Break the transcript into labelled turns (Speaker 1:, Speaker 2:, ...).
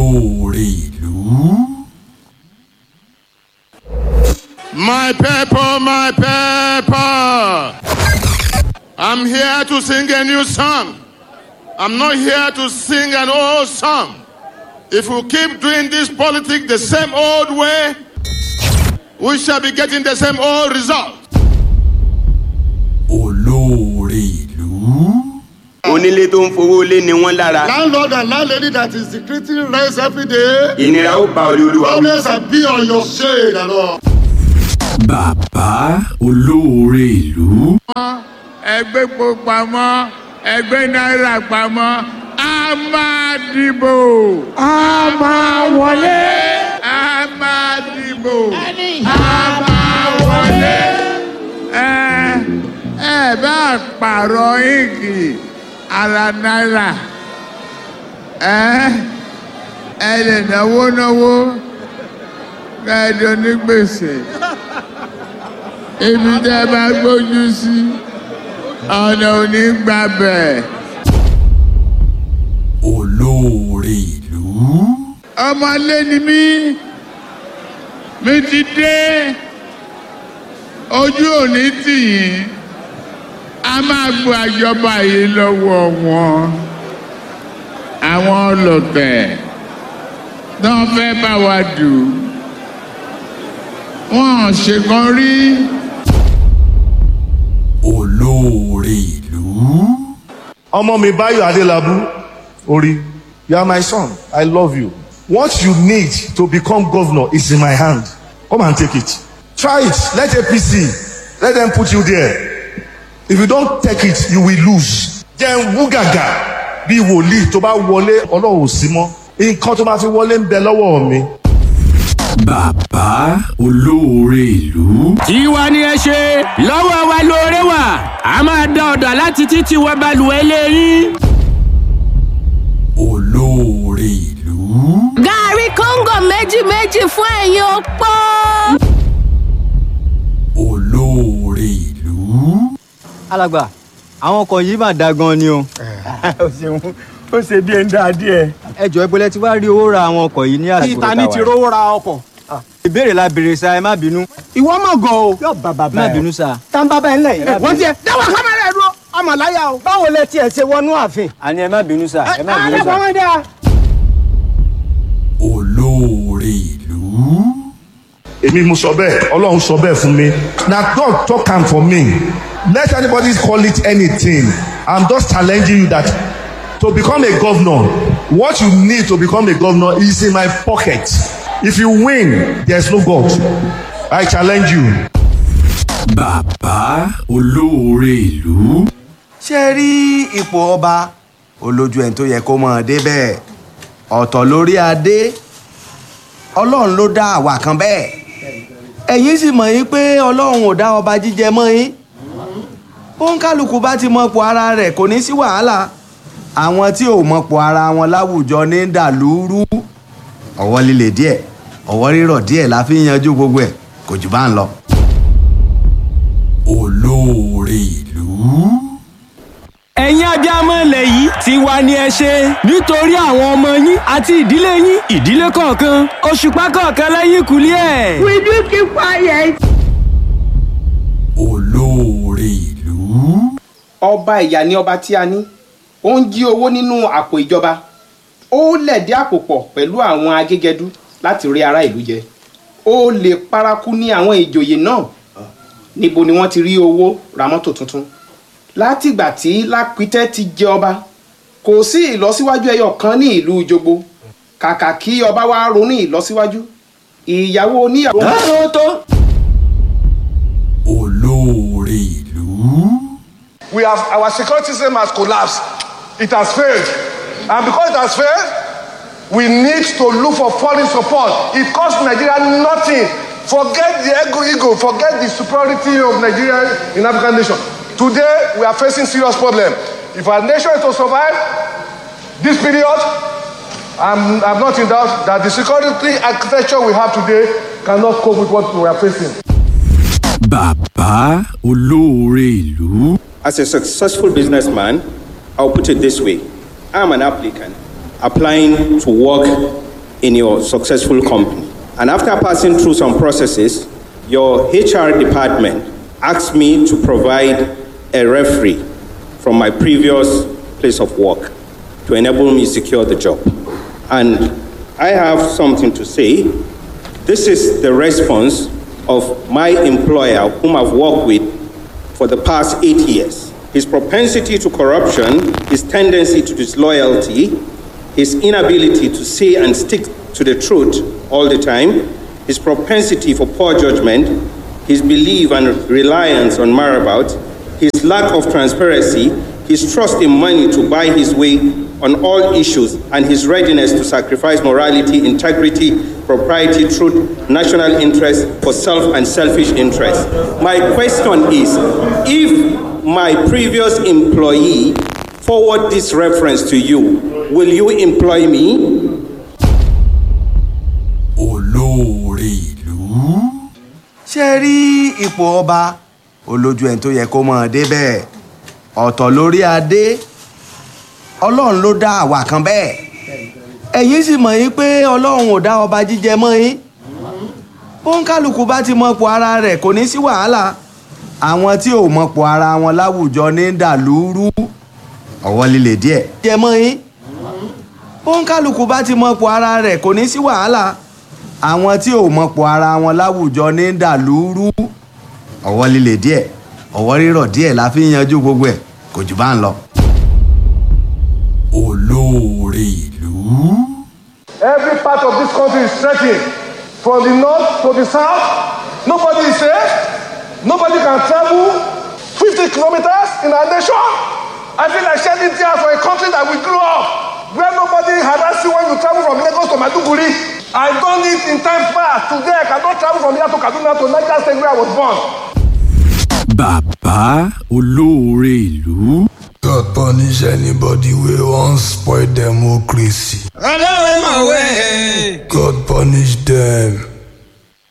Speaker 1: olóore ìlú.
Speaker 2: My people, my people. I'm here to sing a new song. I'm not here to sing an old song. If we keep doing this politics the same old way, we shall be getting the same old result.
Speaker 1: olóore ìlú.
Speaker 3: onílé tó ń fowó lé ni wọ́n lára
Speaker 4: Landlord and landlady that is decreasing rents every day.
Speaker 3: ìnira ó ba olè olúwa wí.
Speaker 4: Always be on your shade and all.
Speaker 1: bàbá olóore ìlú.
Speaker 5: ẹgbẹ́ epo pamọ́ ẹgbẹ́ náírà pamọ́ a máa dìbò. a máa wọlé. a máa dìbò. a máa wọlé. ẹ ẹ bá pààrọ̀ íǹkì ara náírà ẹ ẹ lè náwó náwó kẹ́ẹ̀dọ́ ní gbèsè ibi tẹ́ bá gbójú sí ọ̀nà òní gbàbẹ̀.
Speaker 1: olóore ìlú.
Speaker 5: ọmọlé ni mí mi ti dé ojú òní tì yín a máa gba ìjọba yìí lọ́wọ́ wọn àwọn ọlọ́tẹ̀ náà fẹ́ bá wa dù wọ́n ṣèkan rí.
Speaker 1: olóore ìlú.
Speaker 6: ọmọ mi Báyọ̀ Adélábù orí you are my son I love you what you need to become governor is in my hand come and take it try it let APC let them put you there if you don't take it you will lose jẹ́ wú gàgà bí wòlíì tó bá wọlé ọlọ́run ò sí mọ́ nǹkan tó máa fi wọlé ń bẹ lọ́wọ́ mi.
Speaker 1: bàbá olóore ìlú.
Speaker 7: tiwa ni ẹ ṣe lọ́wọ́ wa lóore wà a máa da ọ̀dà láti títí wọ balùwẹ̀ lẹ́yìn.
Speaker 1: olóore ìlú.
Speaker 8: gàárì kóńgò méjì méjì fún ẹ̀yin opó.
Speaker 1: olóore ìlú.
Speaker 9: alàgbà àwọn ọkọ̀ yìí mà dáa gan ni o.
Speaker 10: ó ṣeun ó ṣe bí ẹni dáa díẹ̀.
Speaker 9: ẹ jọ ìbọlẹ̀ tí wàá rí owó ra àwọn ọkọ̀ yìí ní àsìkò
Speaker 10: títa ní ti rówó ra ọkọ̀.
Speaker 9: ìbéèrè la béèrè sa ẹ má bínú.
Speaker 10: ìwọ mọ̀ gan o. yóò bá bàbá
Speaker 9: má
Speaker 10: ẹ.
Speaker 9: bínú sa.
Speaker 10: tá n bá bá ẹ ńlẹ̀ yìí. wọ́n tiẹ̀ dáwọ́ kámẹ́rà ẹ̀ dúró ọmọ láyà o. báwo lẹ tiẹ̀ ṣe wọnú ààfin.
Speaker 9: àní ẹ má bínú sa ẹ má bínú
Speaker 10: ẹ
Speaker 9: sa.
Speaker 10: wọ́n dáa.
Speaker 1: olóore ìlú.
Speaker 6: èmi mo sọ bẹ́ẹ̀ ọlọ́run sọ bẹ́ẹ̀ fún mi na God talk am for me let anybody call it anything i'm just challenging you that to become a governor what you need to become a governor is in my pocket if you win there's no God i challenge you.
Speaker 1: bàbá olóore ìlú.
Speaker 3: ṣé rí ipò ọba olójú ẹni tó yẹ kó mọ̀ ọ́ débẹ̀ ọ̀tọ̀ lórí adé ọlọ́run ló dá àwa kan bẹ́ẹ̀ ẹ̀yin sì mọ̀ yín pé ọlọ́run ò dá ọba jíjẹ mọ́ yín òǹkálùkù bá ti mọ̀pọ̀ ara rẹ̀ kò ní sí wàhálà àwọn tí ò mọ̀pọ̀ ara wọn láwùjọ ní dàlúrú ọwọ́ líle díẹ̀ ọwọ́ rírọ̀ díẹ̀ la fi ń yanjú gbogbo ẹ̀ kò jù bá ń lọ.
Speaker 1: olóore ìlú.
Speaker 7: ẹ̀yin abiyamọ ilẹ̀ yìí tiwa ni ẹ ṣe nítorí àwọn ọmọ yín àti ìdílé yín ìdílé kọ̀ọ̀kan òṣùpá kọ̀ọ̀kan lẹ́yìn kùlé ẹ̀.
Speaker 8: we do keep quiet.
Speaker 1: olóore ìlú.
Speaker 11: ọba ìyá ni ọba tí a ní ó ń jí owó nínú àpò ìjọba ó lẹ̀dí àpò pọ̀ pẹ̀lú àwọn agégẹdú láti rí ará ìlú jẹ ó lè paraku ní àwọn ìjòyè náà níbo ni wọ́n ti rí owó ra mọ́tò tuntun látìgbà tí lápítẹ́ ti jẹ ọba kò sí ìlọsíwájú ẹyọ kan ní ìlú jogbo kàkà kí ọba wa ronú ìlọsíwájú ìyàwó oníyàwó.
Speaker 3: tó tó.
Speaker 1: olóore ìlú.
Speaker 6: we have our security system has collapsed it has failed and because it has failed we need to look for foreign support it cost nigeria nothing forget the ego ego forget the superiority of nigeria in african nation today we are facing serious problem if our nation is to survive this period i'm i'm not in doubt that the security architecture we have today cannot cope with what we are facing.
Speaker 1: bàbá olóore ìlú.
Speaker 12: As a successful businessman, I'll put it this way I'm an applicant applying to work in your successful company. And after passing through some processes, your HR department asked me to provide a referee from my previous place of work to enable me secure the job. And I have something to say. This is the response of my employer, whom I've worked with for the past eight years. His propensity to corruption, his tendency to disloyalty, his inability to say and stick to the truth all the time, his propensity for poor judgment, his belief and reliance on marabout, his lack of transparency, his trust in money to buy his way on all issues, and his readiness to sacrifice morality, integrity, propriety, truth, national interest for self and selfish interest. My question is if my previous employee forward this reference to you, will you employ me?
Speaker 1: olóore ìlú.
Speaker 3: ṣe rí ipò ọba olójú ẹni tó yẹ kó mọ̀ ọ́n débẹ̀ ọ̀tọ̀ lórí adé ọlọ́run ló dá àwa kan bẹ́ẹ̀ ẹ̀yin sì mọ̀ yín pé ọlọ́run ò dá ọba jíjẹ mọ́ yín bóńkálùkù bá ti mọ̀pọ̀ ara rẹ̀ kò ní sí wàhálà àwọn tí ò mọ̀pọ̀ ara wọn láwùjọ ní dàlúrú ọwọ́ líle díẹ̀ jẹ mọ́ yín bóńkálùkù bá ti mọ̀pọ̀ ara rẹ̀ kò ní sí wàhálà àwọn tí ò mọ̀pọ̀ ara wọn láwùjọ ní dàlúrú ọwọ́ líle díẹ̀ ọwọ́ rírọ̀ díẹ̀ la fi ń yanjú gbogbo ẹ̀ kò jù bá ń lọ.
Speaker 1: olóore ìlú.
Speaker 6: Every part of this country is threatened. From the north to the south, nobody is safe. Nobody can travel 50 kilometers in our nation. I feel like shedding tears for a country that we grew up, where nobody harass you when you travel from Lagos to Maduguri. I done it in time past. Today, I cannot travel from here to Kaduna to Niger State where I was born.
Speaker 1: bàbá olóore ìlú.
Speaker 13: God punish anybody wey wan spoil democracy.
Speaker 14: Ọlọ́run mọ̀ wẹ́.
Speaker 13: God punish them.